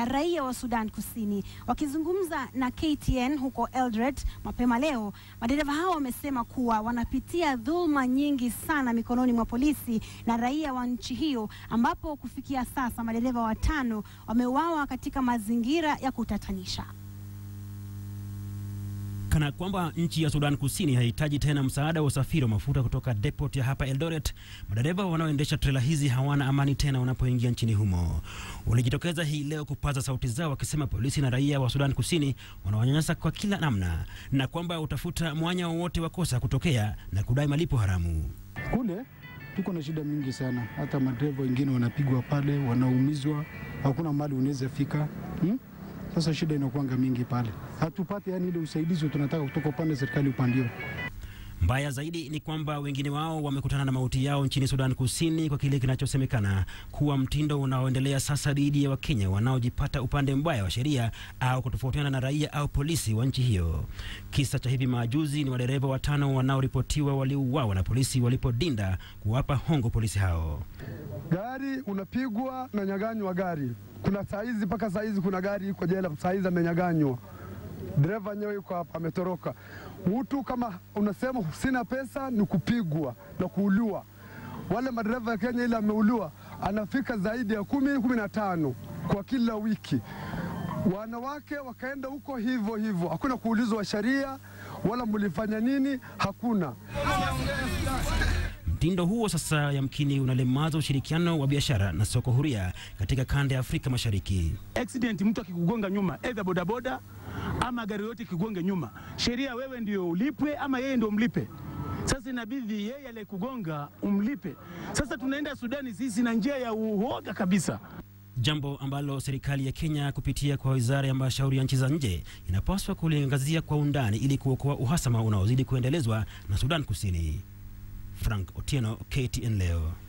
raia wa Sudan Kusini. Wakizungumza na KTN huko Eldoret mapema leo, madereva hao wamesema kuwa wanapitia dhuluma nyingi sana mikononi mwa polisi na raia wa nchi hiyo, ambapo kufikia sasa madereva watano wameuawa katika mazingira ya kutatanisha. Kana kwamba nchi ya Sudan Kusini hahitaji tena msaada wa usafiri wa mafuta kutoka depot ya hapa Eldoret, madereva wanaoendesha trela hizi hawana amani tena wanapoingia nchini humo. Walijitokeza hii leo kupaza sauti zao wakisema polisi na raia wa Sudan Kusini wanawanyanyasa kwa kila namna na kwamba utafuta mwanya wowote wa kosa kutokea na kudai malipo haramu. Kule tuko na shida mingi sana, hata madereva wengine wanapigwa pale, wanaumizwa, hakuna mahali unaweza fika hmm? Sasa shida inakuanga mingi pale, hatupate yani ile usaidizi tunataka kutoka upande wa serikali upande huo. Mbaya zaidi ni kwamba wengine wao wamekutana na mauti yao nchini Sudan Kusini kwa kile kinachosemekana kuwa mtindo unaoendelea sasa dhidi ya Wakenya wanaojipata upande mbaya wa sheria au kutofautiana na raia au polisi wa nchi hiyo. Kisa cha hivi majuzi ni wadereva watano wanaoripotiwa waliuawa na polisi walipodinda kuwapa hongo polisi hao. Gari unapigwa na nyaganywa gari. Kuna saizi mpaka saizi kuna gari iko jela saizi amenyaganywa. Dereva yenyewe yuko hapa ametoroka. Mtu kama unasema sina pesa ni kupigwa na kuuliwa. Wale madereva ya Kenya ile ameuliwa anafika zaidi ya kumi kumi na tano kwa kila wiki. Wanawake wakaenda huko hivyo hivyo, hakuna kuulizwa sheria wala mlifanya nini, hakuna. Mtindo huo sasa yamkini unalemaza ushirikiano wa biashara na soko huria katika kanda ya Afrika Mashariki. accident, mtu akikugonga nyuma, either bodaboda ama gari yote ikikugonga nyuma, sheria wewe ndio ulipwe ama yeye ndio mlipe. Sasa inabidi yeye aliyekugonga umlipe. Sasa tunaenda Sudani sisi na njia ya uoga kabisa. jambo ambalo serikali ya Kenya kupitia kwa wizara ya mashauri ya nchi za nje inapaswa kuliangazia kwa undani ili kuokoa uhasama unaozidi kuendelezwa na Sudan Kusini. Frank Otieno, KTN leo.